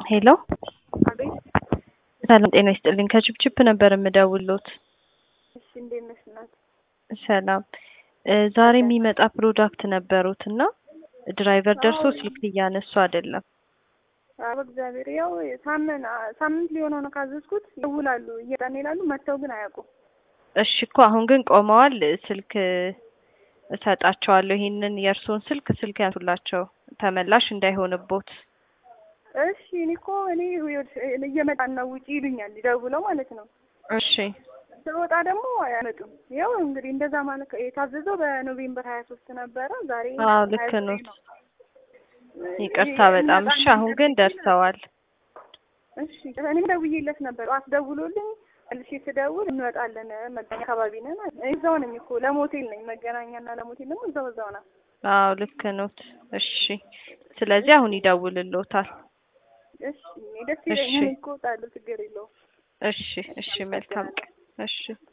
ሄሎ አቤት። ሰላም ጤና ይስጥልኝ። ከችፕችፕ ነበር የምደውሎት። እሺ፣ እንዴት ነሽ እናት? ሰላም እ ዛሬ የሚመጣ ፕሮዳክት ነበሩት እና ድራይቨር ደርሶ ስልክ እያነሱ አይደለም። አዎ እግዚአብሔር ያው ሳምንት ሳምንት ሊሆነው ነው ካዘዝኩት። ይውላሉ እየጠን ይላሉ፣ መጥተው ግን አያውቁም። እሺ እኮ አሁን ግን ቆመዋል። ስልክ እሰጣቸዋለሁ። ይሄንን የእርስዎን ስልክ ስልክ ያንሱላቸው ተመላሽ እንዳይሆንቦት። እሺ እኔ እኮ እኔ እየመጣን ነው ውጪ ይሉኛል፣ ደውለው ማለት ነው። እሺ ስወጣ ደግሞ አያመጡም። ያው እንግዲህ እንደዛ ማለት የታዘዘው በኖቬምበር ሀያ ሶስት ነበረ። ዛሬ አዎ ልክ ነው። ይቅርታ በጣም እሺ። አሁን ግን ደርሰዋል። እሺ እኔም ደውዬለት ነበር። ጠዋት ደውሎልኝ መልሼ ስደውል እንወጣለን መገናኛ አካባቢ ነን አለ። እዛው ነኝ እኮ ለሞቴል ነኝ። መገናኛና ለሞቴል ደግሞ እዛው እዛው ናት። አዎ ልክ ኖት። እሺ ስለዚህ አሁን ይደውልልዎታል። እሺ እኔ ደስ ይለኛል እኮ እወጣለሁ፣ ችግር የለውም። እሺ እሺ፣ መልካም ቀን። እሺ